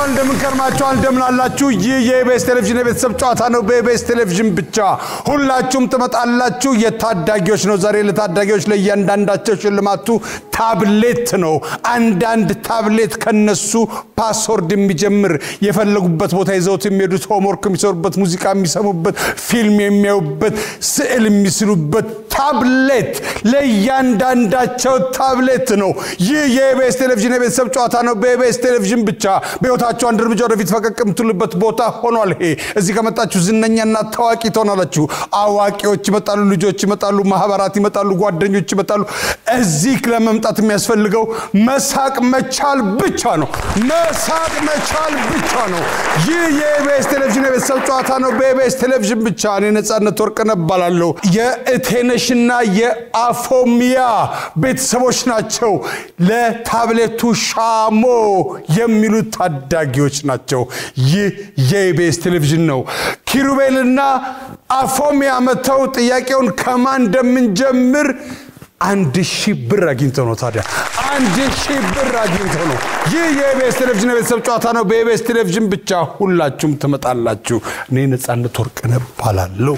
እንደምንውላችኋል፣ እንደምንከርማችኋል፣ እንደምናላችሁ። ይህ የኢቢኤስ ቴሌቪዥን የቤተሰብ ጨዋታ ነው። በኢቢኤስ ቴሌቪዥን ብቻ ሁላችሁም ትመጣላችሁ። የታዳጊዎች ነው ዛሬ። ለታዳጊዎች ለእያንዳንዳቸው ሽልማቱ ታብሌት ነው። አንዳንድ ታብሌት ከነሱ ፓስወርድ የሚጀምር የፈለጉበት ቦታ ይዘውት የሚሄዱት ሆምወርክ የሚሰሩበት፣ ሙዚቃ የሚሰሙበት፣ ፊልም የሚያዩበት፣ ስዕል የሚስሉበት ታብሌት ለእያንዳንዳቸው ታብሌት ነው። ይህ የኢቢኤስ ቴሌቪዥን የቤተሰብ ጨዋታ ነው። በኢቢኤስ ቴሌቪዥን ብቻ በሕይወታችሁ አንድ እርምጃ ወደፊት ፈቀቅ የምትሉበት ቦታ ሆኗል። ይሄ እዚህ ከመጣችሁ ዝነኛና ታዋቂ ትሆናላችሁ። አዋቂዎች ይመጣሉ፣ ልጆች ይመጣሉ፣ ማህበራት ይመጣሉ፣ ጓደኞች ይመጣሉ። እዚህ ለመምጣት የሚያስፈልገው መሳቅ መቻል ብቻ ነው። መሳቅ መቻል ብቻ ነው። ይህ የኢቢኤስ ቴሌቪዥን የቤተሰብ ጨዋታ ነው። በኢቢኤስ ቴሌቪዥን ብቻ። እኔ ነጻነት ወርቅነህ እባላለሁ። የእቴነሽና የአፎሚያ ቤተሰቦች ናቸው። ለታብሌቱ ሻሞ የሚሉት ታዳጊዎች ናቸው። ይህ የኢቢኤስ ቴሌቪዥን ነው። ኪሩቤልና አፎሚያ መጥተው ጥያቄውን ከማን እንደምንጀምር አንድ ሺህ ብር አግኝተው ነው። ታዲያ አንድ ሺህ ብር አግኝተው ነው። ይህ የኢቢኤስ ቴሌቪዥን የቤተሰብ ጨዋታ ነው። በኢቢኤስ ቴሌቪዥን ብቻ ሁላችሁም ትመጣላችሁ። እኔ ነጻነት ወርቅነህ እባላለሁ።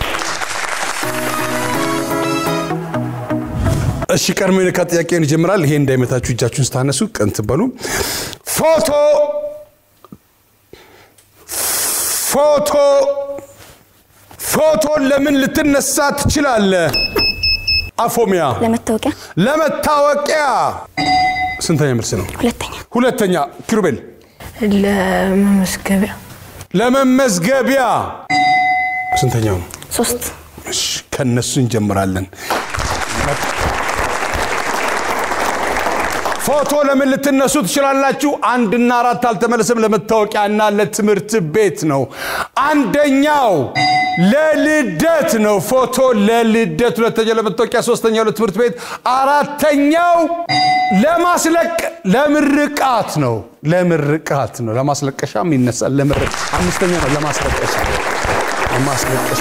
እሺ ቀድሞ የነካ ጥያቄውን ይጀምራል። ይሄ እንዳይመታችሁ እጃችሁን ስታነሱ ቀን ትበሉ። ፎቶ ፎቶ ፎቶ ለምን ልትነሳ ትችላለህ? አፎሚያ ለመታወቂያ ለመታወቂያ ስንተኛ መልስ ነው? ሁለተኛ ሁለተኛ ኪሩቤል ለመመስገቢያ ለመመዝገቢያ ስንተኛው ነው? ሶስት እሺ ከነሱ እንጀምራለን። ፎቶ ለምን ልትነሱ ትችላላችሁ? አንድና አራት አልተመለሰም። ለመታወቂያና ለትምህርት ቤት ነው። አንደኛው ለልደት ነው። ፎቶ ለልደት፣ ሁለተኛው ለመታወቂያ፣ ሶስተኛው ለትምህርት ቤት፣ አራተኛው ለማስለቅ ለምርቃት ነው። ለምርቃት ነው። ለማስለቀሻም ይነሳል። ለምርቅ አምስተኛ ነው። ለማስለቀሻ ለማስለቀሻ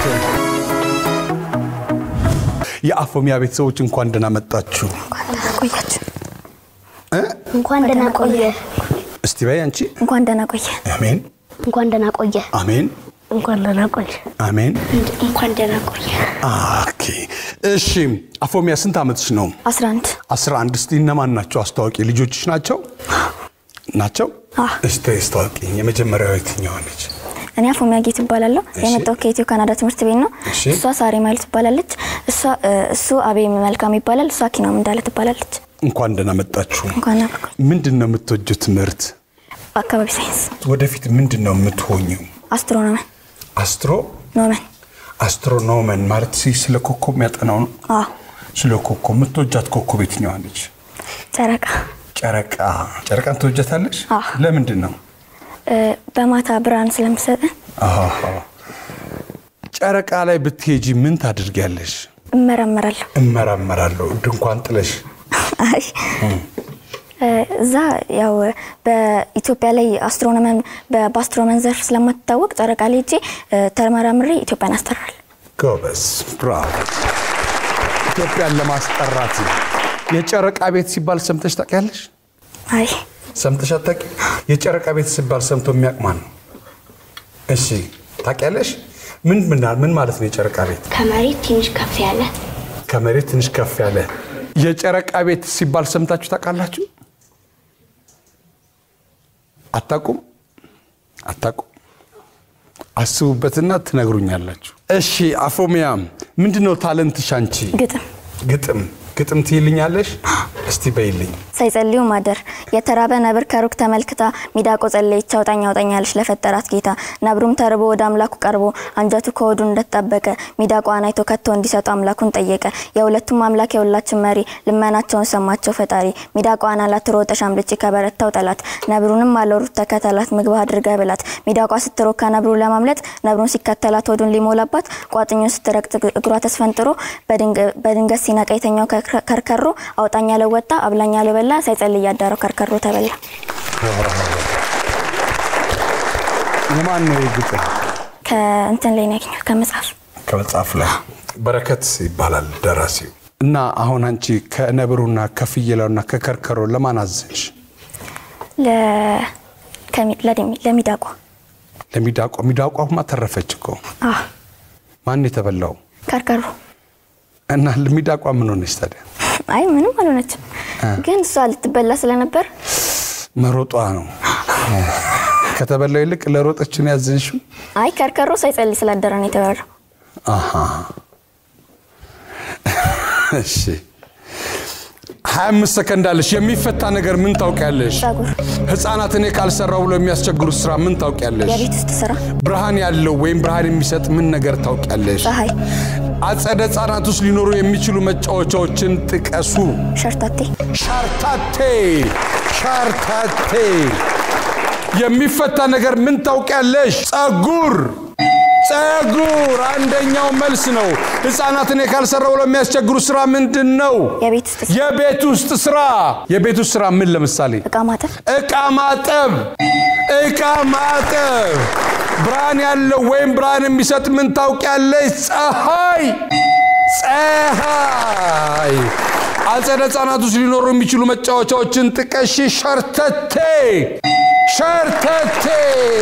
የአፎሚያ ቤተሰቦች እንኳን ደህና መጣችሁ። ቆያችሁ እንኳን ደህና ቆየ። እስቲ በይ አንቺ። እንኳን ደህና ቆየ አሜን እንኳን ደህና ቆየ። አሜን እንኳን ደህና ቆየ። አሜን። እንኳን ደህና ቆየ። ኦኬ እሺ። አፎሚያ ስንት ዓመትሽ ነው? 11 11 እስቲ እነማን ናቸው? አስታዋቂ ልጆችሽ ናቸው ናቸው? አዎ። እስቲ አስታዋቂኝ። የመጀመሪያው የትኛዋ ነች? እኔ አፎሚያ ጌት እባላለሁ። የመጣው ከኢትዮ ካናዳ ትምህርት ቤት ነው። እሺ። እሷ ሳሬ ማይል ትባላለች። እሷ እሱ አቤ መልካም ይባላል። እሷ ኪናም እንዳለ ትባላለች። እንኳን ደህና መጣችሁ። እንኳን አብረን ምንድን ነው የምትወጂው ትምህርት? አካባቢ ሳይንስ ወደፊት ምንድን ነው የምትሆኚው? አስትሮኖመን አስትሮ ኖመን አስትሮኖመን ማለት ሲ- ስለ ኮከብ የሚያጠናው ነው። አዎ ስለ ኮከብ የምትወጃት ኮከብ የትኛዋ ነች? ጨረቃ ጨረቃ። ጨረቃን ትወጃታለሽ? አዎ። ለምንድን ነው? እ፣ በማታ ብርሃን ስለምሰጠን አሃ። ጨረቃ ላይ ብትሄጂ ምን ታድርጊያለሽ? እመረመራለሁ። እመራመራለሁ። ድንኳን ጥለሽ አይ እ፣ እዛ ያው በኢትዮጵያ ላይ አስትሮኖመን በ- በአስትሮኖመን ዘርፍ ስለማትታወቅ ጨረቃ ላይ ሄጄ እ፣ ተመራምሬ ኢትዮጵያን አስጠራል። ጎበዝ፣ ብራቮ። ኢትዮጵያን ለማስጠራት የጨረቃ ቤት ሲባል ሰምተሽ ታውቂያለሽ? አይ ሰምተሽ አታውቂ? የጨረቃ ቤት ሲባል ሰምቶ የሚያውቅ ማን ነው? እሺ ታውቂያለሽ? ምን ምን ምን ማለት ነው የጨረቃ ቤት? ከመሬት ትንሽ ከፍ ያለ ከመሬት ትንሽ ከፍ ያለ የጨረቃ ቤት ሲባል ሰምታችሁ ታውቃላችሁ? አታውቁም? አታውቁም? አስቡበትና ትነግሩኛላችሁ። እሺ አፎሚያ፣ ምንድነው ታለንትሽ አንቺ? ግጥም ግጥም ግጥም ትይልኛለሽ? እስቲ በይልኝ። ሳይጸልዩ ማደር የተራበ ነብር ከሩቅ ተመልክታ ሚዳቆ ጸለየች አውጣኝ አውጣኛለች ለፈጠራት ጌታ ነብሩም ተርቦ ወደ አምላኩ ቀርቦ አንጀቱ ከሆዱ እንደተጠበቀ ሚዳቋን አይቶ ከቶ እንዲሰጡ አምላኩን ጠየቀ የሁለቱም አምላክ የሁላችን መሪ ልመናቸውን ሰማቸው ፈጣሪ ሚዳቋን አላት ሮጠሽ አምልጭ ከበረታው ጠላት ነብሩንም አለሩት ተከተላት ምግብ አድርገ ብላት ሚዳቋ ስትሮካ ነብሩ ለማምለጥ ነብሩን ሲከተላት ሆዱን ሊሞላባት ቋጥኙን ስትረግጥ እግሯ ተስፈንጥሮ በድንገ- በድንገት ሲነቃ የተኛው ከርከ- ከርከሮ አውጣኝ ያለው ወጣ አብላኝ ያለው በላ ሳይጸልይ ያዳረው ከርከሮ ተበላ። የማን ነው ይህ ግጥም? ከእንትን ላይ ነው ያገኘሁት ከመጽሐፍ ከመጽሐፍ ላይ በረከት ይባላል ደራሲው። እና አሁን አንቺ ከነብሩና ከፍየላውና ከከርከሮ ለማን አዘንሽ? ለ- ከሚ- ለደሚ- ለሚዳቋ ለሚዳቋ ሚዳቋማ ተረፈች እኮ አዎ ማን የተበላው ከርከሮ እና ሚዳቋ ምን ሆነች ታዲያ አይ ምንም አልሆነችም፣ ግን እሷ ልትበላ ስለነበር መሮጧ ነው ከተበላው ይልቅ ለሮጠችን ያዘንሽው አይ ከርከሮ ሳይጸልይ ስላደረ ነው የተበላው። አሃ እሺ 25 ሰከንድ አለሽ የሚፈታ ነገር ምን ታውቂያለሽ ጸጉር፣ ህፃናት እኔ ካልሰራው ብሎ የሚያስቸግሩት ስራ ምን ታውቂያለሽ የቤት ውስጥ ስራ፣ ብርሃን ያለው ወይም ብርሃን የሚሰጥ ምን ነገር ታውቂያለሽ ፀሐይ፣ አጸደ ህፃናት ውስጥ ሊኖሩ የሚችሉ መጫወቻዎችን ጥቀሱ ሸርታቴ፣ ሻርታቴ ሻርታቴ የሚፈታ ነገር ምን ታውቂያለሽ? ጸጉር ጸጉር አንደኛው መልስ ነው። ህፃናት እኔ ካልሰራው ብለው የሚያስቸግሩ ስራ ምንድን ነው? የቤት ውስጥ ስራ፣ የቤት ውስጥ ስራ። የቤት ውስጥ ስራ ምን ለምሳሌ? እቃ ማጠብ፣ እቃ ማጠብ እቃ ማጠብ። ብርሃን ያለው ወይም ብርሃን የሚሰጥ ምን ታውቂያለሽ? ፀሐይ ፀሐይ። አጸደ ህፃናት ውስጥ ሊኖሩ የሚችሉ መጫወቻዎችን ጥቀሺ። ሸርተቴ ሸርተቴ።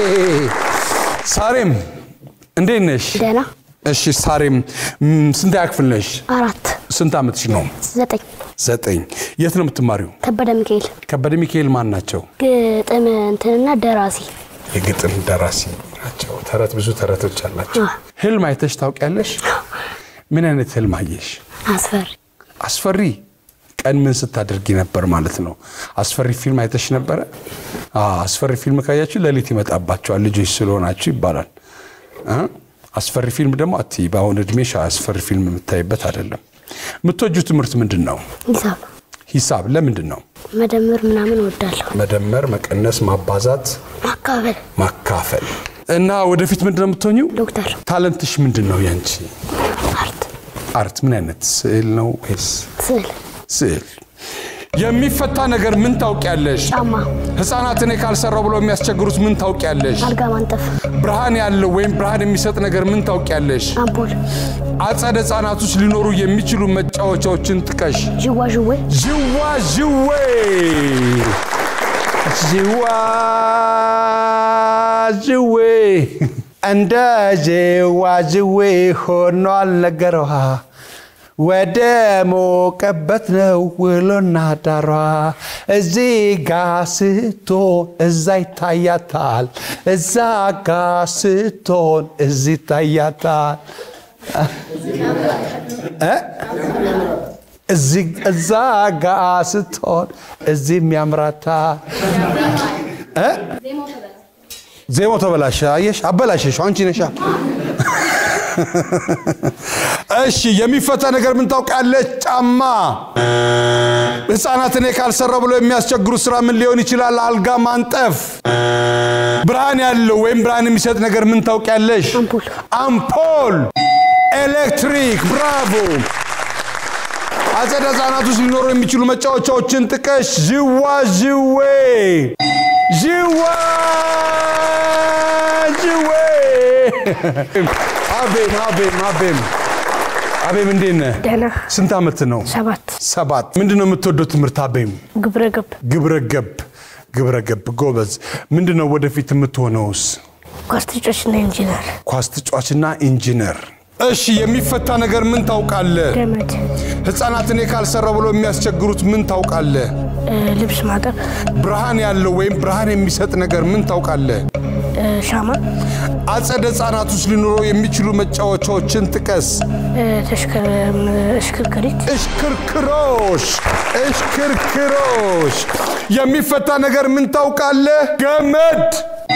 ሳሬም እንዴት ነሽ? ደህና እሺ ሳሬም ም፣ ስንተኛ ክፍል ነሽ? አራት ስንት ዓመትሽ ነው? ዘጠኝ ዘጠኝ። የት ነው የምትማሪው? ከበደ ሚካኤል ከበደ ሚካኤል ማን ናቸው? ግጥም እንትንና ደራሲ የግጥም ደራሲ ናቸው። ተረት ብዙ ተረቶች አላቸው። አ። ህልም አይተሽ ታውቂያለሽ? ምን አይነት ህልም አየሽ? አስፈሪ አስፈሪ። ቀን ምን ስታደርጊ ነበር ማለት ነው? አስፈሪ ፊልም አይተሽ ነበረ? አዎ፣ አስፈሪ ፊልም ካያችሁ ሌሊት ይመጣባቸዋል ልጆች ስለሆናችሁ ይባላል። እ? አስፈሪ ፊልም ደግሞ አትይ። በአሁን እድሜሽ አስፈሪ ፊልም የምታይበት አይደለም። የምትወጁ ትምህርት ምንድን ነው? ሂሳብ ሂሳብ። ለምንድን ነው? መደመር ምናምን እወዳለሁ። መደመር፣ መቀነስ፣ ማባዛት፣ ማካፈል ማካፈል እና ወደፊት ምንድን ነው የምትሆኚው? ዶክተር ታለንትሽ ምንድን ነው ያንቺ? አርት አርት ምን አይነት ስዕል ነው ወይስ ስዕል ስዕል? የሚፈታ ነገር ምን ታውቂያለሽ? ጫማ ህፃናት እኔ ካልሰራው ብለው የሚያስቸግሩት ምን ታውቂያለሽ? አልጋ ማንጠፍ ብርሃን ያለው ወይም ብርሃን የሚሰጥ ነገር ምን ታውቂያለሽ? አምፖል አጸደ ህፃናት ውስጥ ሊኖሩ የሚችሉ መጫወቻዎችን ጥቀሽ። ዥዋ ዥዌ ዥዋ ዥዌ ዥዋ ዥዌ እንደ ዥዋ ዥዌ ሆኗል ነገሯ ወደ ሞቀበት ነው ውሎና ዳሯ እዚህ ጋ ስትሆን እዛ ይታያታል እዛ ጋ ስትሆን እዚህ ይታያታል እዚህ እዛ ጋ ስትሆን እዚህም ያምራታል እ? ዜማው ተበላሸ። አየሽ፣ አበላሸሽ። አንቺ ነሻ። እሺ፣ የሚፈታ ነገር ምን ታውቃለች? ጫማ። ህፃናት እኔ ካልሰራው ብሎ የሚያስቸግሩ ስራ ምን ሊሆን ይችላል? አልጋ ማንጠፍ። ብርሃን ያለው ወይም ብርሃን የሚሰጥ ነገር ምን ታውቂያለሽ? አምፖል አምፖል፣ ኤሌክትሪክ። ብራቮ። አጸደ ህፃናት ውስጥ ሊኖሩ የሚችሉ መጫወቻዎችን ጥቀሽ። ዥዋ ዥዌ ዥዋ ዥዌ። አቤም አቤም አቤም አቤም፣ እንዴት ነህ? ደህና ስንት ዓመት ነው? ሰባት ሰባት። ምንድን ነው የምትወደው ትምህርት? አቤም ግብረ ገብ ግብረ ገብ ግብረ ገብ። ጎበዝ። ምንድን ነው ወደፊት የምትሆነውስ? ኳስ ተጫዋችና ኢንጂነር ኳስ ተጫዋችና ኢንጂነር። እሺ፣ የሚፈታ ነገር ምን ታውቃለህ? ገመድ ህፃናት እኔ ካልሰራ ብሎ የሚያስቸግሩት ምን ታውቃለህ? እ፣ ልብስ ማጠብ ብርሃን ያለው ወይም ብርሃን የሚሰጥ ነገር ምን ታውቃለህ? እ፣ ሻማ አጸደ ህፃናት ውስጥ ሊኖሩ የሚችሉ መጫወቻዎችን ጥቀስ። እ፣ ተሽከ- ም- እሽክርክሪት እሽክርክሮሽ እሽክርክሮሽ። የሚፈታ ነገር ምን ታውቃለህ? ገመድ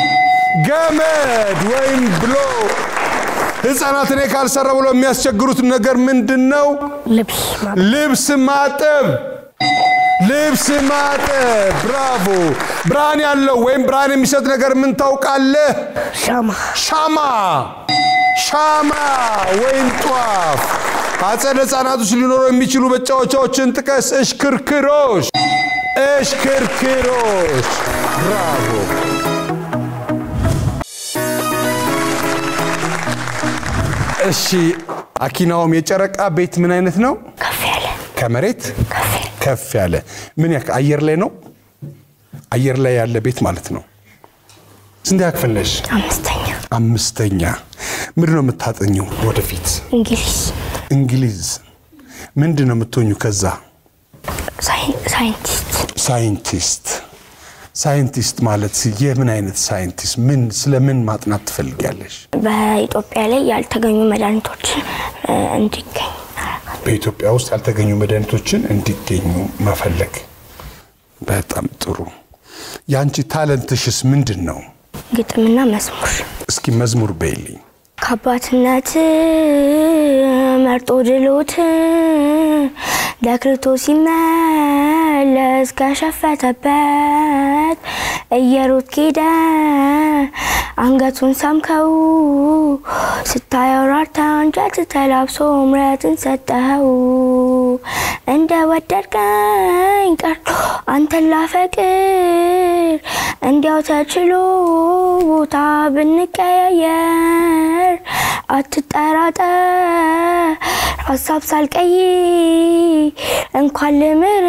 ገመድ ወይም ብሎ ህፃናት እኔ ካልሰራ ብሎ የሚያስቸግሩት ነገር ምንድን ነው? ልብስ ማጠብ ልብስ ማጠብ ልብስ ማጠብ። ብራቮ። ብርሃን ያለው ወይም ብርሃን የሚሰጥ ነገር ምን ታውቃለህ? ሻማ ሻማ ሻማ ወይም ጧፍ። አጸደ ህፃናት ውስጥ ሊኖሩ የሚችሉ መጫወቻዎችን ጥቀስ። እሽክርክሮሽ እሽክርክሮሽ። ብራቮ። እሺ አኪናውም የጨረቃ ቤት ምን አይነት ነው? ከፍ ያለ ከመሬት ከፍ ያለ ከፍ ያለ ምን ያክል አየር ላይ ነው? አየር ላይ ያለ ቤት ማለት ነው። ስንት ክፍል ነሽ? አምስተኛ አምስተኛ። ምንድን ነው የምታጠኘው ወደፊት? እንግሊዝ እንግሊዝ። ምንድን ነው የምትሆኙ ከዛ? ሳይን- ሳይንቲስት ሳይንቲስት። ሳይንቲስት ማለት የምን አይነት ሳይንቲስት? ምን ስለምን ማጥናት ትፈልጊያለሽ? በኢትዮጵያ ላይ ያልተገኙ መድኃኒቶችን እ፣ እንዲገኝ በኢትዮጵያ ውስጥ ያልተገኙ መድኃኒቶችን እንዲገኙ መፈለግ። በጣም ጥሩ። የአንቺ ታለንትሽስ ምንድን ነው? ግጥምና መዝሙር እስኪ መዝሙር በይልኝ። ከአባትነት መርጦ ድሎት ለክርቶ ሲመለስ ከሸፈተበት እየሮጥ ሄደ አንገቱን ሳምከው ስታየው ራርታ አንጀት ተላብሶ ምረትን ሰጠኸው እንደ ወደድከኝ ቀርቶ አንተን ላፈቅር እንዲያው ተችሎ ቦታ ብንቀያየር አትጠራጠር ሀሳብ ሳልቀይር እንኳን ልምር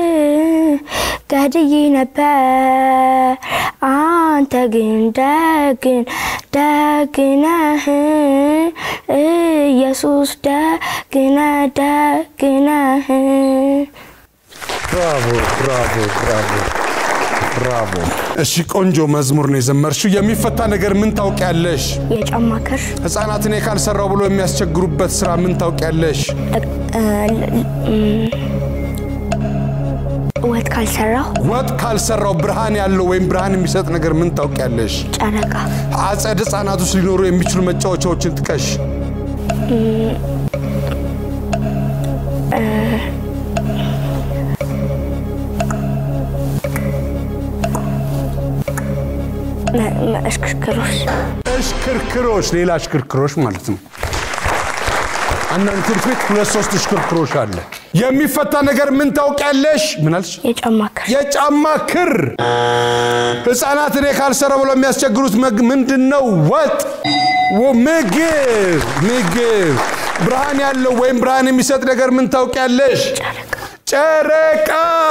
ገድዬ ነበር አንተ ግን ደግን ደግነህ ኢየሱስ ደግነ ደግነህ ብራቮ ብራቮ ብራቮ ብራቮ። እሺ ቆንጆ መዝሙር ነው የዘመርሽው። የሚፈታ ነገር ምን ታውቂያለሽ? የጫማ ክር ህፃናትን ካልሰራው ብሎ የሚያስቸግሩበት ስራ ምን ታውቂያለሽ? ወጥ ካልሰራሁ ወጥ ካልሰራው ብርሃን ያለው ወይም ብርሃን የሚሰጥ ነገር ምን ታውቂያለሽ? ጨረቃ አጸድ ህጻናት ውስጥ ሊኖሩ የሚችሉ መጫወቻዎችን ጥቀሽ። መ- መ- እሽክርክሮች እሽክርክሮች፣ ሌላ እሽክርክሮች ማለት ነው። አንዳንድ ትምህርት ቤት ሁለት ሶስት እሽክርክሮች አለ። የሚፈታ ነገር ምን ታውቂያለሽ? ምን አልሽ? የጫማ ክር የጫማ ክር። ህፃናት እኔ ካልሰራ ብለው የሚያስቸግሩት መግ- ምንድን ነው? ወጥ፣ ወ- ምግብ ምግብ። ብርሃን ያለው ወይም ብርሃን የሚሰጥ ነገር ምን ታውቂያለሽ? ጨረቃ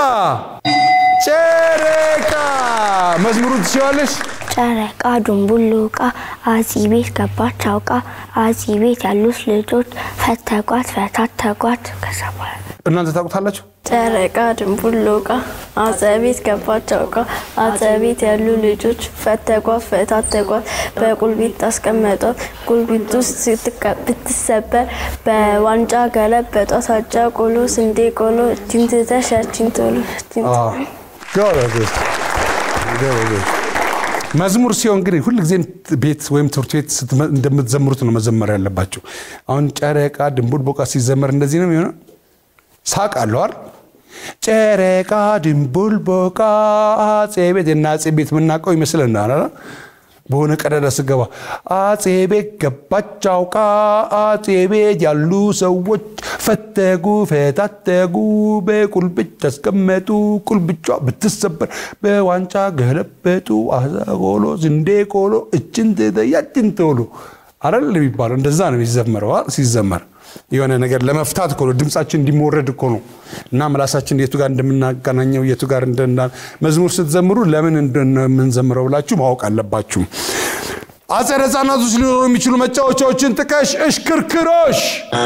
ጨረቃ። መዝሙሩን ትችዋለሽ? ጨረቃ ድንቡሉቃ አጺ ቤት ገባች አውቃ አጺ ቤት ያሉት ልጆች ፈተጓት ፈታተጓት ከዛ በኋላ እናንተ ታውቁታላችሁ? ጨረቃ ድንቡሎቃ አጸ ቤት ገባች አውቃ አጸ ቤት ያሉ ልጆች ፈተጓት ፈታተጓት በቁልቢት አስቀመጧት ቁልቢት ውስጥ ስትቀ- ብትሰበር በዋንጫ ገለበጧት አጃ ቆሎ ስንዴ ቆሎ እችን ትተሽ ያችን ቶሎ እችን ጎበዝ ጎበዝ። መዝሙር ሲሆን ግን ሁልጊዜም ቤት ወይም ትምህርት ቤት ስትመ- እንደምትዘምሩት ነው መዘመር ያለባቸው። አሁን ጨረቃ ድንቡል ቦቃ ሲዘመር እንደዚህ ነው የሚሆነው። ሳቅ አለው አይደል? ጨረቃ ድንቡል ቦቃ አጼ ቤት የና አጼ ቤት የምናውቀው ይመስለናል አይደል? በሆነ ቀዳዳ ስገባ አጼ ቤት ገባች አውቃ አጼ ቤት ያሉ ሰዎች ፈተጉ ፈታተጉ በቁልብጭ አስቀመጡ ቁልብጯ ብትሰበር በዋንጫ ገለበጡ አሳ ቆሎ ስንዴ ቆሎ እችን ያችን ቶሎ አይደል የሚባለው እንደዛ ነው የሚዘመረው አይደል? ሲዘመር የሆነ ነገር ለመፍታት እኮ ነው ድምጻችን እንዲሞረድ እኮ ነው እና ምላሳችን የቱ ጋር እንደምናገናኘው የቱ ጋር እንደና መዝሙር ስትዘምሩ ለምን እንደምንዘምረው ብላችሁ ማወቅ አለባችሁ አጸደ ህጻናት ውስጥ ሊኖሩ የሚችሉ መጫወቻዎችን ጥቀሽ እሽክርክሮሽ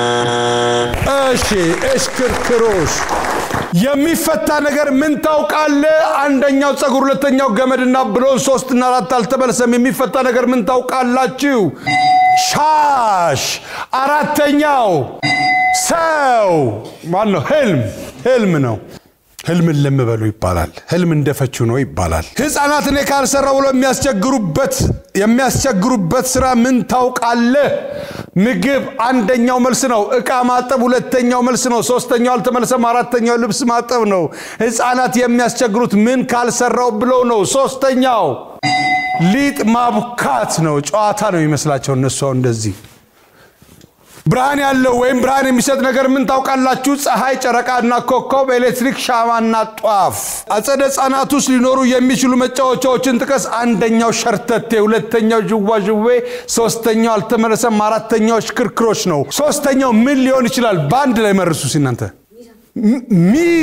እሺ እሽክርክሮሽ የሚፈታ ነገር ምን ታውቃለ አንደኛው ጸጉር ሁለተኛው ገመድና ብሎን ሶስትና አራት አልተመለሰም የሚፈታ ነገር ምን ታውቃላችሁ ሻሽ አራተኛው ሰው ማን ነው ህልም ህልም ነው ህልምን ልም በሉ ይባላል ህልም እንደፈችው ነው ይባላል ህፃናት እኔ ካልሰራው ብሎ የሚያስቸግሩበት የሚያስቸግሩበት ስራ ምን ታውቃለህ ምግብ አንደኛው መልስ ነው እቃ ማጠብ ሁለተኛው መልስ ነው ሶስተኛው አልተመለሰም አራተኛው ልብስ ማጠብ ነው ህፃናት የሚያስቸግሩት ምን ካልሰራው ብለው ነው ሶስተኛው ሊጥ ማቡካት ነው ጨዋታ ነው ይመስላቸው እነሱ አሁን እንደዚህ ብርሃን ያለው ወይም ብርሃን የሚሰጥ ነገር ምን ታውቃላችሁ? ፀሐይ፣ ጨረቃና ኮከብ፣ ኤሌክትሪክ፣ ሻማና ጧፍ። አጸደ ህጻናት ውስጥ ሊኖሩ የሚችሉ መጫወቻዎችን ጥቀስ። አንደኛው ሸርተቴ፣ ሁለተኛው ዥዋዥዌ፣ ሶስተኛው አልተመለሰም፣ አራተኛው ሽክርክሮች ነው። ሶስተኛው ምን ሊሆን ይችላል? በአንድ ላይ መርሱ ሲናንተ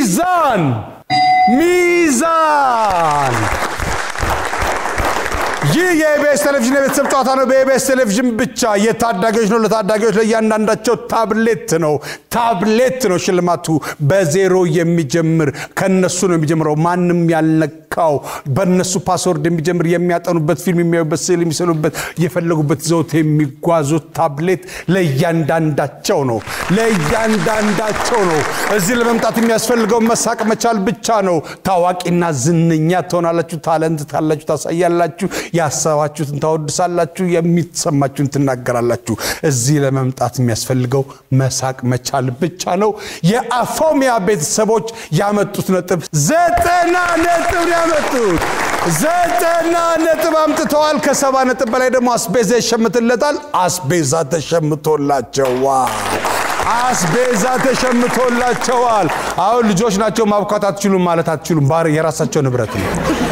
ሚዛን ሚዛን ይህ የኢቢኤስ ቴሌቪዥን የቤተሰብ ጨዋታ ነው። በኢቢኤስ ቴሌቪዥን ብቻ የታዳጊዎች ነው። ለታዳጊዎች ለእያንዳንዳቸው ታብሌት ነው። ታብሌት ነው ሽልማቱ። በዜሮ የሚጀምር ከነሱ ነው የሚጀምረው። ማንም ያልነካው በነሱ ፓስወርድ የሚጀምር የሚያጠኑበት፣ ፊልም የሚያዩበት፣ ስዕል የሚስሉበት፣ የፈለጉበት ዘውት የሚጓዙት ታብሌት ለእያንዳንዳቸው ነው። ለእያንዳንዳቸው ነው። እዚህ ለመምጣት የሚያስፈልገው መሳቅ መቻል ብቻ ነው። ታዋቂና ዝነኛ ትሆናላችሁ። ታለንት ካላችሁ ታሳያላችሁ። ያሰባችሁትን ታወድሳላችሁ። የሚሰማችሁን ትናገራላችሁ። እዚህ ለመምጣት የሚያስፈልገው መሳቅ መቻል ብቻ ነው። የአፎሚያ ቤተሰቦች ያመጡት ነጥብ ዘጠና ነጥብ ነው ያመጡት። ዘጠና ነጥብ አምጥተዋል። ከሰባ ነጥብ በላይ ደግሞ አስቤዛ ይሸምትለታል። አስቤዛ ተሸምቶላቸዋል። አስቤዛ ተሸምቶላቸዋል። አሁን ልጆች ናቸው ማብካት አትችሉም ማለት አትችሉም። ባር የራሳቸው ንብረት ነው።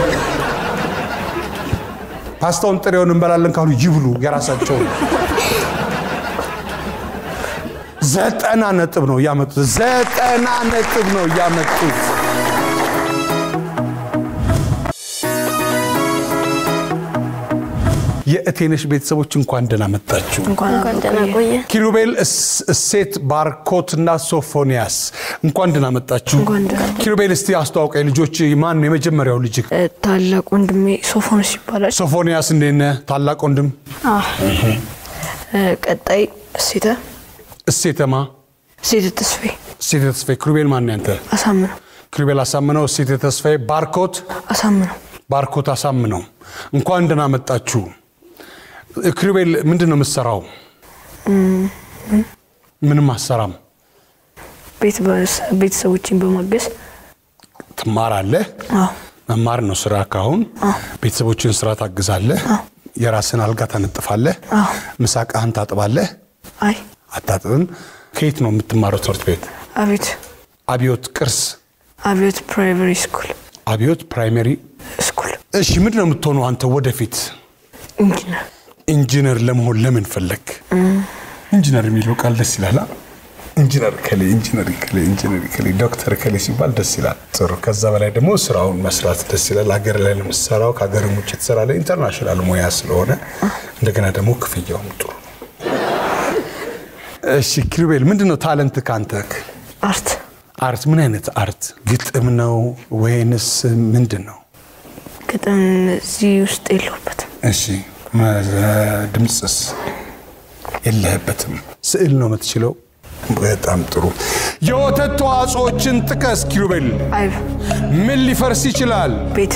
ፓስታውን ጥሬውን እንበላለን ካሉ ይብሉ፣ የራሳቸው ነው። ዘጠና ነጥብ ነው ያመጡት። ዘጠና ነጥብ ነው ያመጡት። የእቴነሽ ቤተሰቦች እንኳን ደህና መጣችሁ። እንኳን ደህና ቆየ። ኪሩቤል፣ እስ- እሴት፣ ባርኮትና ሶፎንያስ እንኳን ደህና መጣችሁ። ኪሩቤል፣ እስቲ አስተዋውቀኝ። ልጆች ማን ነው የመጀመሪያው ልጅ? ታላቅ ወንድሜ ሶፎንስ ይባላል። ሶፎንያስ እንዴት ነህ? ታላቅ ወንድም ቀጣይ እሴተ እሴተማ እሴተ ተስፌ እሴተ ተስፋዬ። ኪሩቤል ማን ነው ያንተ? አሳምነው ኪሩቤል አሳምነው፣ እሴተ ተስፋዬ፣ ባርኮት አሳምነው ባርኮት አሳምነው እንኳን ደህና መጣችሁ። ኪሩቤል ምንድን ነው የምትሰራው? ምንም አሰራም። ቤት በስ- ቤተሰቦችን በማገዝ ትማራለህ። አዎ መማር ነው ስራ። ካሁን ቤተሰቦችን ስራ ታግዛለህ። የራስን አልጋ ታነጥፋለህ። አዎ። ምሳቃህን ታጥባለህ። አይ አታጥብም። ከየት ነው የምትማረው ትምህርት ቤት? አቤት አብዮት ቅርስ፣ አብዮት ፕራይመሪ ስኩል አብዮት ፕራይመሪ። ስኩል እሺ ምንድን ነው የምትሆነው አንተ ወደፊት? ኢንጂነር ኢንጂነር ለመሆን ለምን ፈለግ? ኢንጂነር የሚለው ቃል ደስ ይላል። አ? ኢንጂነር ከሌ ኢንጂነር ከሌ ኢንጂነር ከሌ ዶክተር ከሌ ሲባል ደስ ይላል። ጥሩ። ከዛ በላይ ደግሞ ስራውን መስራት ደስ ይላል። ሀገር ላይ ነው የምትሰራው፣ ከሀገርም ውጭ ትሰራለህ። ኢንተርናሽናል ሙያ ስለሆነ እንደገና ደግሞ ክፍያውም ጥሩ ነው። እሺ ኪሩቤል፣ ምንድን ነው ታለንት ካንተ? አርት አርት ምን አይነት አርት? ግጥም ነው ወይንስ ምንድን ነው? ግጥም እዚህ ውስጥ የለሁበትም። እሺ መ- ድምፅስ የለህበትም። ስዕል ነው የምትችለው። በጣም ጥሩ። የወተት ተዋጽኦችን ጥቀስ ኪሩቤል። አይብ ምን ሊፈርስ ይችላል? ቤት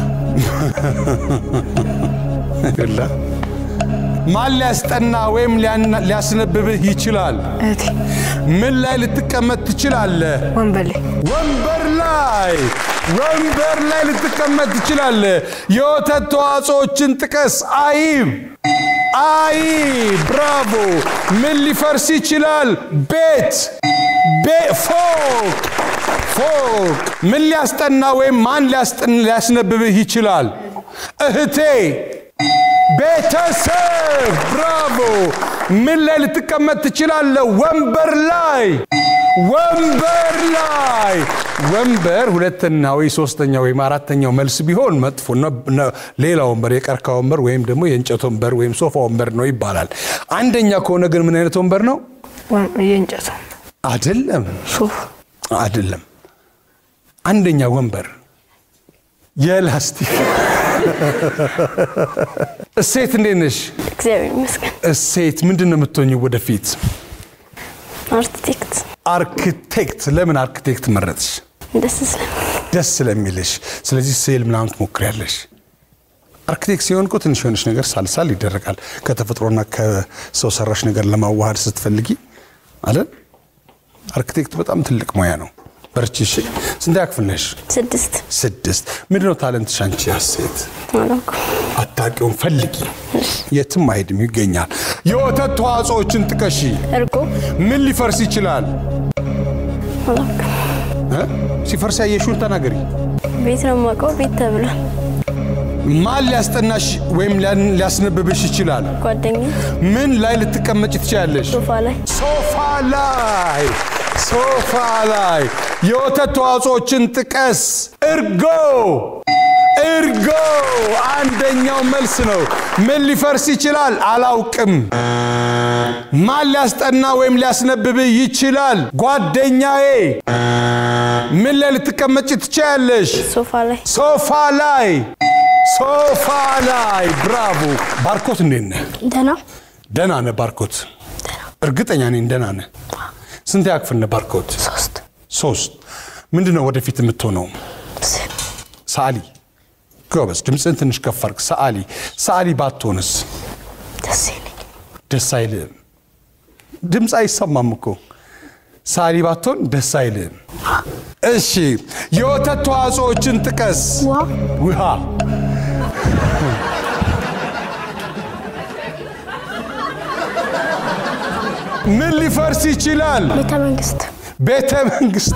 ይላ ማን ሊያስጠና ወይም ሊያና- ሊያስነብብህ ይችላል? እህቴ ምን ላይ ልትቀመጥ ትችላለህ? ወንበሌ ወንበር ላይ ወንበር ላይ ልትቀመጥ ትችላለህ። የወተት ተዋጽኦችን ጥቀስ። አይብ አይብ። ብራቮ። ምን ሊፈርስ ይችላል? ቤት ቤ- ፎቅ ፎቅ። ምን ሊያስጠና ወይም ማን ሊያስጠን ሊያስነብብህ ይችላል? እህቴ ቤተሰብ። ብራቮ። ምን ላይ ልትቀመጥ ትችላለህ? ወንበር ላይ ወንበር ላይ ወንበር ሁለተኛ ወይ ሶስተኛ ወይም አራተኛው መልስ ቢሆን መጥፎ ነው። ነ- ሌላ ወንበር የቀርካ ወንበር ወይም ደግሞ የእንጨት ወንበር ወይም ሶፋ ወንበር ነው ይባላል። አንደኛ ከሆነ ግን ምን አይነት ወንበር ነው? ወን- የእንጨት አይደለም፣ ሶፍ አይደለም። አንደኛ ወንበር የላስቲክ እሴት እንዴት ነሽ? እግዚአብሔር ይመስገን። እሴት ምንድን ነው የምትሆኝ ወደፊት? አርክቴክት አርክቴክት። ለምን አርክቴክት መረጥሽ? ደስ ስለሚል ደስ ስለሚልሽ። ስለዚህ ስዕል ምናምን ትሞክሪያለሽ። አርክቴክት ሲሆን እኮ ትንሽ የሆነች ነገር ሳልሳል ይደረጋል። ከተፈጥሮና ከሰው ሰራሽ ነገር ለማዋሃድ ስትፈልጊ አለ። አርክቴክት በጣም ትልቅ ሙያ ነው። በርቺ። እሺ። ስንተኛ ክፍል ነሽ? ስድስት ስድስት። ምንድነው ታለንትሽ አንቺ? ሴት አላውቅም። አታውቂውም፣ ፈልጊ። የትም አይሄድም፣ ይገኛል። የወተት ተዋጽኦችን ጥቀሺ። እርጎ ምን ሊፈርስ ይችላል? አላውቅም። እ? ሲፈርስ ያየሽውን ተናገሪ። ቤት ነው የማውቀው። ቤት ተብሏል። ማን ሊያስጠናሽ ወይም ሊያን- ሊያስነብብሽ ይችላል? ጓደኛ ምን ላይ ልትቀመጭ ትችላለሽ? ሶፋ ላይ ሶፋ ላይ ሶፋ ላይ የወተት ተዋጽኦችን ጥቀስ። እርጎ እርጎ አንደኛው መልስ ነው። ምን ሊፈርስ ይችላል? አላውቅም። ማን ሊያስጠና ወይም ሊያስነብብ ይችላል? ጓደኛዬ። ምን ላይ ልትቀመጭ ትችያለሽ? ሶፋ ላይ ሶፋ ላይ ሶፋ ላይ። ብራቮ ባርኮት፣ እንዴት ነህ? ደህና ደህና ነህ ባርኮት? እርግጠኛ ነኝ ደህና ነህ። ስንት ያክፍል ነህ ባርኮት? ሶስት ሶስት። ምንድን ነው ወደፊት የምትሆነው? ሰዓሊ። ጎበዝ። ድምፅን ትንሽ ከፍ አድርግ። ሰዓሊ። ሰዓሊ ባትሆንስ ደስ ይለኝ ደስ አይልም? ድምፅ አይሰማም እኮ። ሰዓሊ ባትሆን ደስ አይልም? እሺ፣ የወተት ተዋጽኦችን ጥቀስ። ውሃ ውሃ ምን ሊፈርስ ይችላል? ቤተ መንግስት ቤተ መንግስት።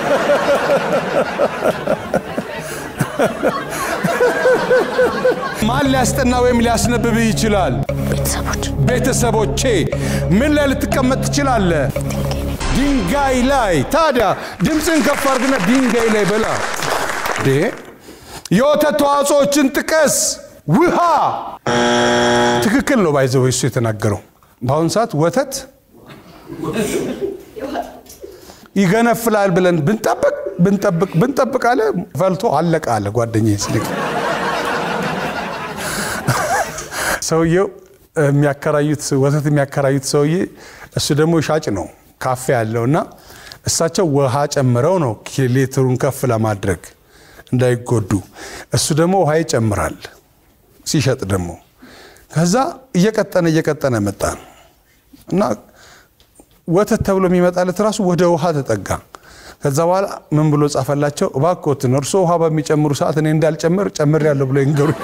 ማን ሊያስጠና ወይም ሊያስነብብ ይችላል? ቤተሰቦች ቤተሰቦቼ። ምን ላይ ልትቀመጥ ትችላለህ? ድንጋይ ላይ። ታዲያ ድምፅን ከፍ አድርግና ድንጋይ ላይ በላ። እንዴ! የወተት ተዋጽኦችን ጥቀስ። ውሃ። ትክክል ነው። ባይዘው እሱ የተናገረው በአሁኑ ሰዓት ወተት ይገነፍላል ብለን ብንጠብቅ ብንጠብቅ ብንጠብቅ አለ ፈልቶ አለቀ አለ ጓደኛዬ ስልክ ሰውየው የሚያከራዩት ወተት የሚያከራዩት ሰውዬ እሱ ደግሞ ሻጭ ነው ካፌ ያለው እና እሳቸው ውሃ ጨምረው ነው ሌትሩን ከፍ ለማድረግ እንዳይጎዱ እሱ ደግሞ ውሃ ይጨምራል ሲሸጥ ደግሞ ከዛ እየቀጠነ እየቀጠነ መጣ እና ወተት ተብሎ የሚመጣለት ራሱ ወደ ውሃ ተጠጋ ከዛ በኋላ ምን ብሎ ጻፈላቸው እባክዎትን እርሶ ውሃ በሚጨምሩ ሰዓት እኔ እንዳልጨምር ጨምር ያለው ብሎ ይንገሩኝ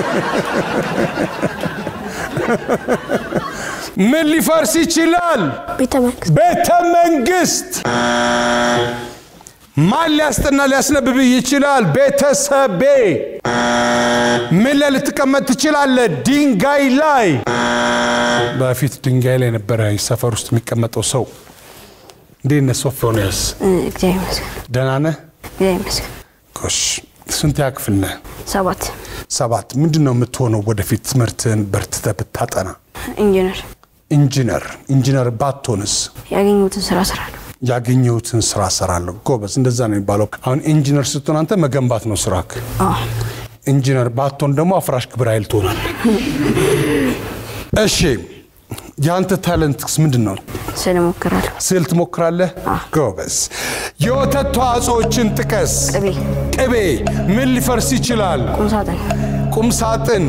ምን ሊፈርስ ይችላል ቤተ መንግስት ቤተ መንግስት ማን ሊያስጠና ሊያስነብብ ይችላል ቤተሰቤ ምን ላይ ልትቀመጥ ትችላለህ ድንጋይ ላይ በፊት ድንጋይ ላይ ነበረ ሰፈር ውስጥ የሚቀመጠው ሰው እንዴት ነህ ሶፎንያስ እግዚአብሔር ይመስገን ደህና ነህ እግዚአብሔር ይመስገን ጎሽ ስንት ያክፍል ነህ ሰባት ሰባት ምንድን ነው የምትሆነው ወደፊት ትምህርትህን በርትተህ ብታጠና ኢንጂነር ኢንጂነር ኢንጂነር ባትሆንስ ያገኘሁትን ስራ እሰራለሁ ያገኘሁትን ስራ እሰራለሁ ጎበዝ እንደዛ ነው የሚባለው አሁን ኢንጂነር ስትሆን አንተ መገንባት ነው ስራክ አዎ ኢንጂነር ባትሆን ደግሞ አፍራሽ ግብረ ኃይል ትሆናለህ እሺ የአንተ ታለንትስ ምንድን ነው ስል እሞክራለሁ ስዕል ትሞክራለህ ጎበዝ የወተት ተዋጽኦችን ጥቀስ ቅቤ ቅቤ ምን ሊፈርስ ይችላል ቁም ሳጥን ቁም ሳጥን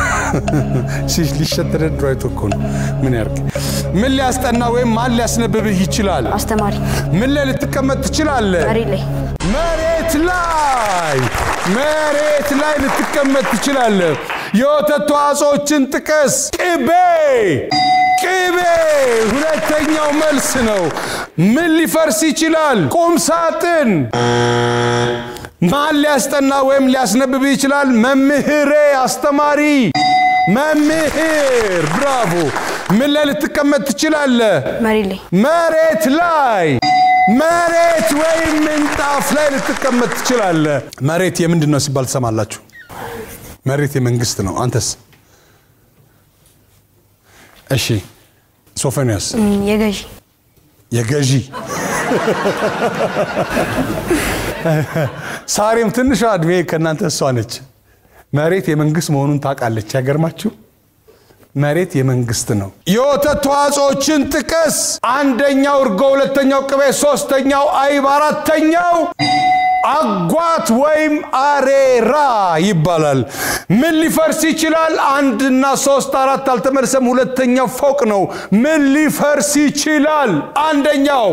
ሊሸጥ ተደርድሮ አይቶ እኮ ነው ምን ያርግ ምን ሊያስጠና ወይም ማን ሊያስነብብህ ይችላል አስተማሪ ምን ላይ ልትቀመጥ ትችላለህ መሬት ላይ መሬት ላይ መሬት ላይ ልትቀመጥ ትችላለህ የወተት ተዋጽኦችን ጥቀስ ቅቤ ቅቤ ሁለተኛው መልስ ነው ምን ሊፈርስ ይችላል ቁም ሳጥን ማን ሊያስጠና ወይም ሊያስነብብ ይችላል መምህሬ አስተማሪ መምህር ብራቮ ምን ላይ ልትቀመጥ ትችላለህ መሬት ላይ መሬት ላይ መሬት ወይም ምንጣፍ ላይ ልትቀመጥ ትችላለህ መሬት የምንድን ነው ሲባል ትሰማላችሁ መሬት የመንግስት ነው አንተስ እሺ ሶፎንያስ እም፣ የገዢ የገዢ ሳሬም ትንሿ እድሜ ከእናንተ እሷ ነች መሬት የመንግስት መሆኑን ታውቃለች ያገርማችሁ መሬት የመንግስት ነው የወተት ተዋጽኦችን ጥቀስ አንደኛው እርጎ ሁለተኛው ቅቤ ሶስተኛው አይብ አራተኛው አጓት ወይም አሬራ ይባላል ምን ሊፈርስ ይችላል አንድና ሶስት አራት አልተመለሰም ሁለተኛው ፎቅ ነው ምን ሊፈርስ ይችላል አንደኛው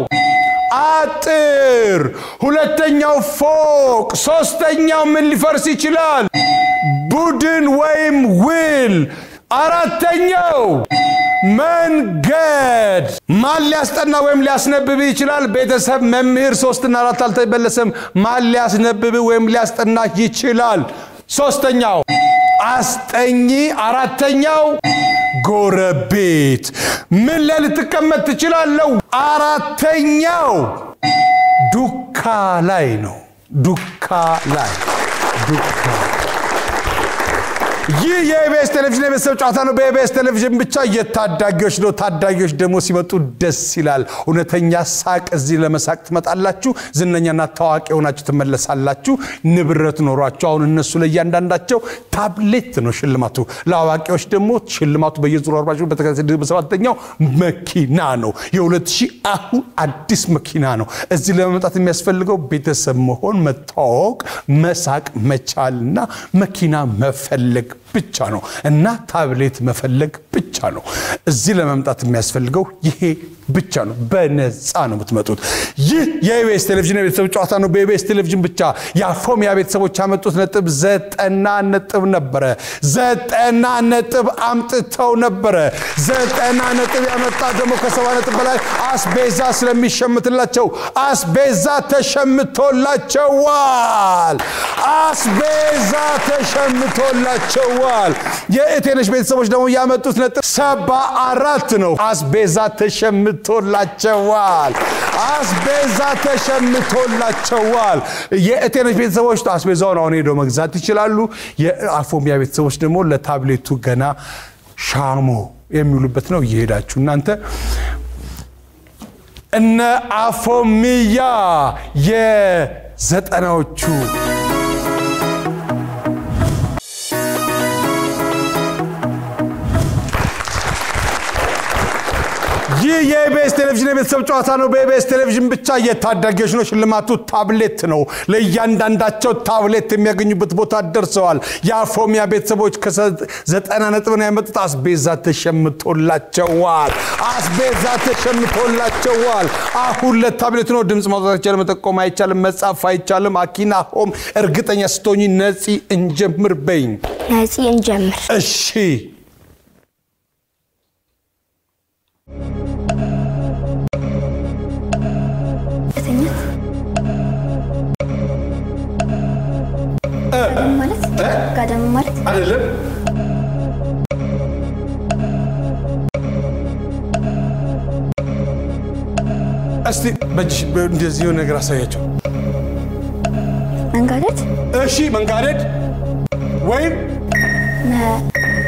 አጥር ሁለተኛው ፎቅ ሶስተኛው ምን ሊፈርስ ይችላል ቡድን ወይም ውል አራተኛው መንገድ ማን ሊያስጠና ወይም ሊያስነብብ ይችላል ቤተሰብ መምህር ሶስትና አራት አልተመለሰም ማን ሊያስነብብ ወይም ሊያስጠና ይችላል ሶስተኛው አስጠኚ አራተኛው ጎረቤት ምን ላይ ልትቀመጥ ትችላለው አራተኛው ዱካ ላይ ነው ዱካ ላይ ዱካ ይህ የኢቢኤስ ቴሌቪዥን የቤተሰብ ጨዋታ ነው። በኢቢኤስ ቴሌቪዥን ብቻ የታዳጊዎች ነው። ታዳጊዎች ደግሞ ሲመጡ ደስ ይላል። እውነተኛ ሳቅ እዚህ ለመሳቅ ትመጣላችሁ። ዝነኛና ታዋቂ ሆናችሁ ትመለሳላችሁ። ንብረት ኖሯቸው አሁን እነሱ ለእያንዳንዳቸው ታብሌት ነው ሽልማቱ። ለአዋቂዎች ደግሞ ሽልማቱ በየዙሩ አርባቸው በተከታታይ በሰባተኛው መኪና ነው። የሁለት ሺህ አሁን አዲስ መኪና ነው። እዚህ ለመምጣት የሚያስፈልገው ቤተሰብ መሆን፣ መታወቅ፣ መሳቅ መቻልና መኪና መፈለግ ብቻ ነው እና ታብሌት መፈለግ ብቻ ነው። እዚህ ለመምጣት የሚያስፈልገው ይሄ ብቻ ነው። በነፃ ነው የምትመጡት። ይህ የኢቢኤስ ቴሌቪዥን የቤተሰብ ጨዋታ ነው። በኢቢኤስ ቴሌቪዥን ብቻ የአፎሚያ ቤተሰቦች ያመጡት ነጥብ ዘጠና ነጥብ ነበረ። ዘጠና ነጥብ አምጥተው ነበረ። ዘጠና ነጥብ ያመጣ ደግሞ ከሰባ ነጥብ በላይ አስቤዛ ስለሚሸምትላቸው አስቤዛ ተሸምቶላቸዋል። አስቤዛ ተሸምቶላቸዋል። የእቴነሽ ቤተሰቦች ደግሞ ያመጡት ነጥብ ሰባ አራት ነው። አስቤዛ ተሸምቶላቸዋል። አስቤዛ ተሸምቶላቸዋል። የእቴነሽ ቤተሰቦች አስቤዛውን አሁን ሄደው መግዛት ይችላሉ። የአፎሚያ ቤተሰቦች ደግሞ ለታብሌቱ ገና ሻሞ የሚውሉበት ነው። እየሄዳችሁ እናንተ እነ አፎሚያ የዘጠናዎቹ ይህ የኢቢኤስ ቴሌቪዥን የቤተሰብ ጨዋታ ነው። በኢቢኤስ ቴሌቪዥን ብቻ የታዳጊዎች ነው። ሽልማቱ ታብሌት ነው። ለእያንዳንዳቸው ታብሌት የሚያገኙበት ቦታ ደርሰዋል። የአፎሚያ ቤተሰቦች ከዘጠና ነጥብ ነው ያመጡት። አስቤዛ ተሸምቶላቸዋል። አስቤዛ ተሸምቶላቸዋል። አሁን ለታብሌት ነው። ድምፅ ማውጣት አይቻልም፣ መጠቆም አይቻልም፣ መጻፍ አይቻልም። አኪና ሆም እርግጠኛ ስትሆኝ ነፂ እንጀምር በይኝ። ነፂ እንጀምር። እሺ መተኛት ጋደም ማለት ጋደም ማለት አይደለም እስቲ በእጅሽ እንደዚህ የሆነ ነገር አሳያቸው። መንጋደድ እሺ መንጋደድ ወይም መ-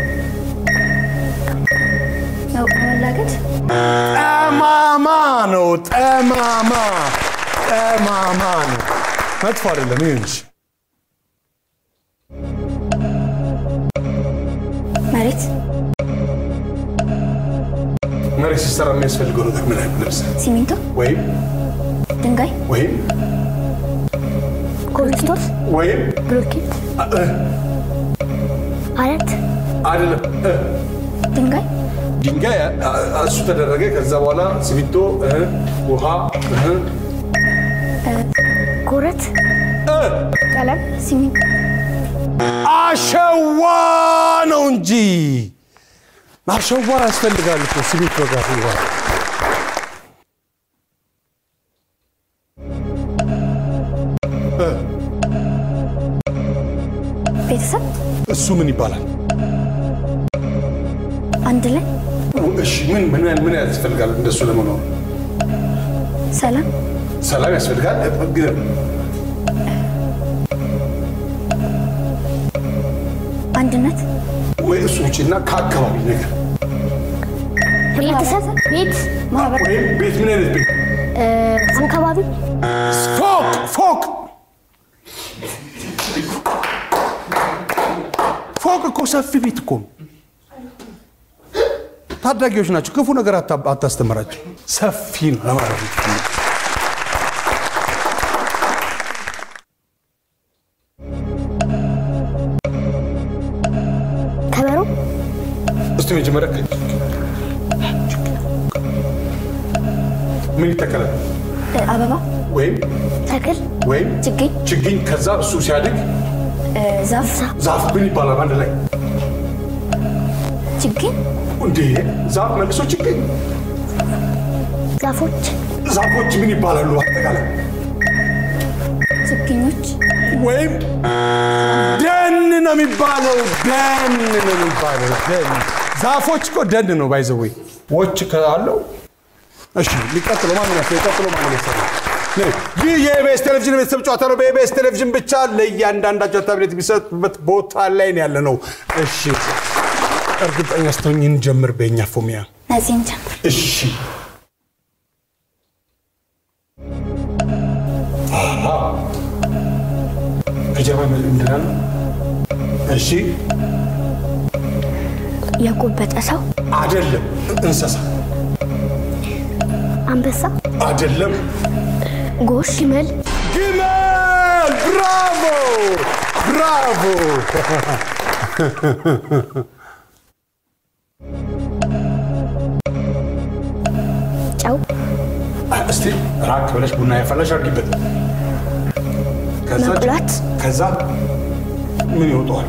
መ- መላገድ ጠማማ ነው። ጠማማ ጠማማ ነው። መጥፎ አይደለም። ይሁንሽ መሬት መሬት ሲሰራ የሚያስፈልገው ነገር ምን አይነት ልብስ ሲሚንቶ ወይም ድንጋይ ወይም ኮብልስቶን፣ ወይም ብሎኬት፣ አለት፣ አይደለም እ፣ ድንጋይ ድንጋይ አ- አ- እሱ ተደረገ። ከዛ በኋላ ሲሚንቶ እ፣ ውሃ እ፣ ኮረት፣ እ፣ ቀለም፣ ሲሚንቶ አሸዋ ነው እንጂ አሸዋ ያስፈልጋል እኮ ሲሚንቶ ጋር ይዋል ቤተሰብ እሱ ምን ይባላል? አንድ ላይ እሺ ምን ምን ምን ያስፈልጋል እንደሱ ለመኖር? ሰላም ሰላም ያስፈልጋል። ግን አንድነት ወይ እሱ ውጭና ከአካባቢ ነገር ቤተሰብ፣ ቤት፣ ማህበር ወይም ቤት ምን አይነት ቤት? አንከባቢ፣ ፎቅ ፎቅ ፎቅ እኮ ሰፊ ቤት እኮ ነው። ታዳጊዎች ናቸው። ክፉ ነገር አታ- አታስተምራቸው። ሰፊ ነው ለማለት ነው። ከበሮ፣ እስቲ መጀመሪያ ከ- ምን ይተከላል? እ፣ አበባ ወይም ተክል፣ ወይም ችግኝ ችግኝ ከዛ እሱ ሲያድግ እ፣ ዛፍ ዛፍ ምን ይባላል? አንድ ላይ ችግኝ እንዴ ዛፍ መልሶ ችግኝ ዛፎች፣ ዛፎች ምን ይባላሉ? አጠቃላይ ችግኞች ወይም ደን ነው የሚባለው። ደን ነው የሚባለው። ደን ዛፎች እኮ ደን ነው ባይዘወይ ዎች ካለው እሺ፣ ሊቀጥለው ማን ያስ ሊቀጥለው ማን ያስ ይህ የኢቢኤስ ቴሌቪዥን የቤተሰብ ጨዋታ ነው። በኢቢኤስ ቴሌቪዥን ብቻ ለእያንዳንዳቸው ታብሌት የሚሰጥበት ቦታ ላይ ነው ያለ ነው። እሺ እርግጠኛ ስትሆኝ እንጀምር። በኛ ፎሚያ እነዚህን ጀምር። እሺ አሃ። ከጀርባ ምንድን ነው? እሺ የጎበጠ ሰው አይደለም። እንስሳ አንበሳ፣ አይደለም። ጎሽ፣ ግመል፣ ግመል። ብራቮ ብራቮ። ጨው፣ እስቲ ራቅ ብለሽ ቡና ያፈላሽ አድርጊበት። ከዛ መቁላት፣ ከዛ ምን ይወጣዋል?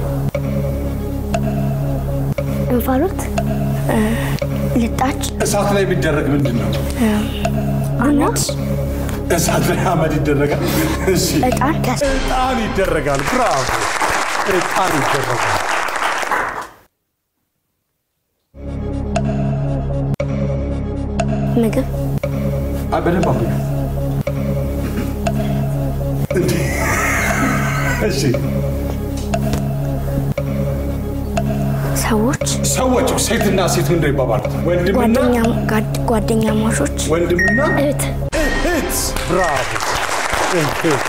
እንፋሎት፣ ልጣጭ፣ እሳት ላይ የሚደረግ ምንድን ነው? ቡና፣ እሳት ላይ አመድ ይደረጋል። እሺ እጣን፣ እጣን ይደረጋል። ብራቮ እጣን ይደረጋል። ምግብ፣ አይ በደንብ አምጡ። እንዴ! እሺ ሰዎች፣ ሰዎች ሴትና ሴት ምንድን ነው ይባባሉት? ወንድምና ጓደኛ- ጓድ- ጓደኛማቾች፣ ወንድምና እህት፣ እህት። ብራቮ እህት።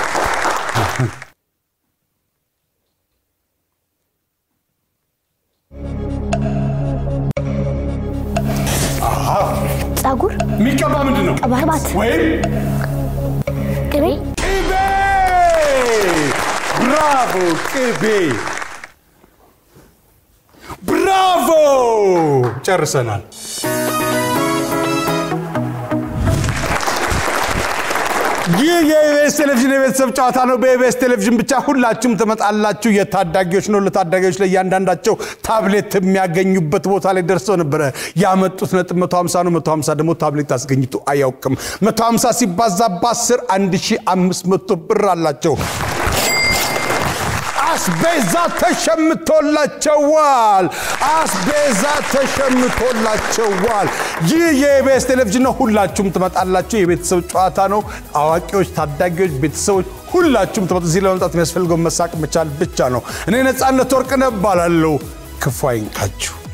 ጸጉር፣ የሚቀባ ምንድን ነው? ቅባት፣ ወይም ቅቤ፣ ቅቤ። ብራቮ ቅቤ። ብራቮ ጨርሰናል። ይህ የኢቢኤስ ቴሌቪዥን የቤተሰብ ጨዋታ ነው። በኢቢኤስ ቴሌቪዥን ብቻ ሁላችሁም ትመጣላችሁ። የታዳጊዎች ነው። ለታዳጊዎች ለእያንዳንዳቸው ታብሌት የሚያገኙበት ቦታ ላይ ደርሰው ነበረ። ያመጡት ነጥብ 150 ነው። 150 ደግሞ ታብሌት አስገኝቶ አያውቅም። 150 ሲባዛ በ10 1500 ብር አላቸው። አስቤዛ ተሸምቶላቸዋል። አስቤዛ ተሸምቶላቸዋል። ይህ የኢቢኤስ ቴሌቪዥን ነው። ሁላችሁም ትመጣላችሁ። የቤተሰብ ጨዋታ ነው። አዋቂዎች፣ ታዳጊዎች፣ ቤተሰቦች ሁላችሁም ትመጡ። እዚህ ለመምጣት የሚያስፈልገው መሳቅ መቻል ብቻ ነው። እኔ ነፃነት ወርቅነህ እባላለሁ። ክፉ አይንካችሁ።